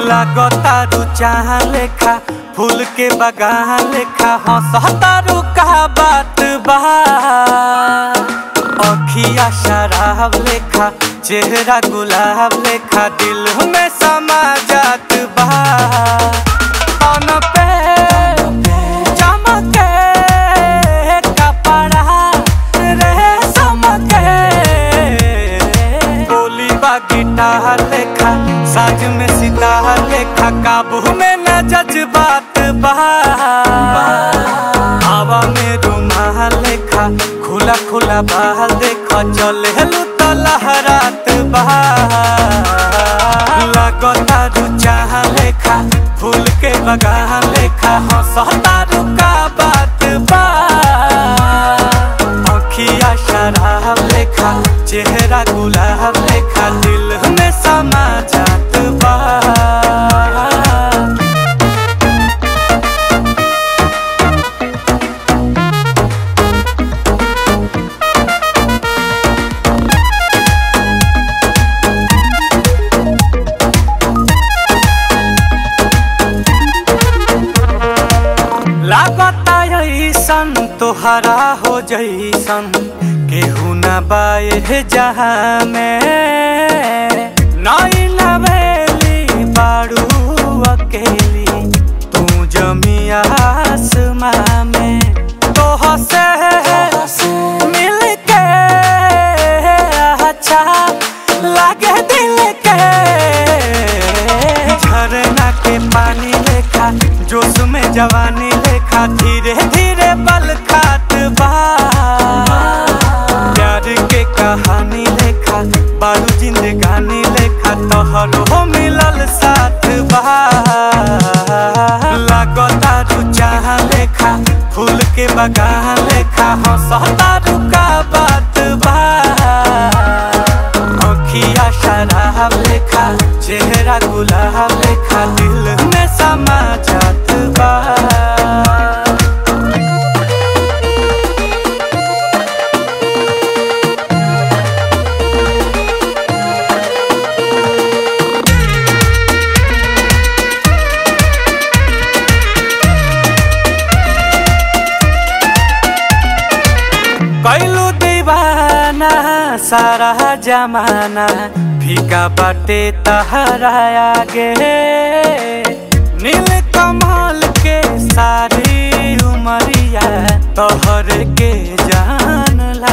लागतारू चाह लेखा फूल के बगान लेखा हंसतारू का बात बा अखिया शराब लेखा चेहरा गुलाब लेखा दिल में समा जात बा तन पे चमके कपड़ा रेशम के बोली बा गिटार लेखा साज में सितार लेखा काबू में न जज्बात बा हवा में रुमाल लेखा खुला खुला बाल देखा चले लू तो लहरात बा लगता चाह लेखा फूल के बगान लेखा हंसता का बात बा अखिया शराब लेखा चेहरा गुलाब लेखा दिल में समा जात बा लागता ऐसन तोहरा हो जैसन केहू न बाए जहाँ में नई लवेली बारू अकेली तू जमी आसमां में तोह से मिल के अच्छा लागे दिल के झरना के पानी लेखा जोश में जवानी लेखा धीरे धीरे बल खात बा प्यार के कहानी लेखा बारू जिंदगानी लेखा तोहरो हो मिलल साथ बा लागता रू चाह लेखा फूल के बगान लेखा हंसता रू का बात बा अखिया शराब लेखा चेहरा गुलाब लेखा दिल में समा जात बा कैलू दीवाना सारा जमाना फीका बाटे तहरा आगे नील कमल के सारी उमरिया तोहर के जान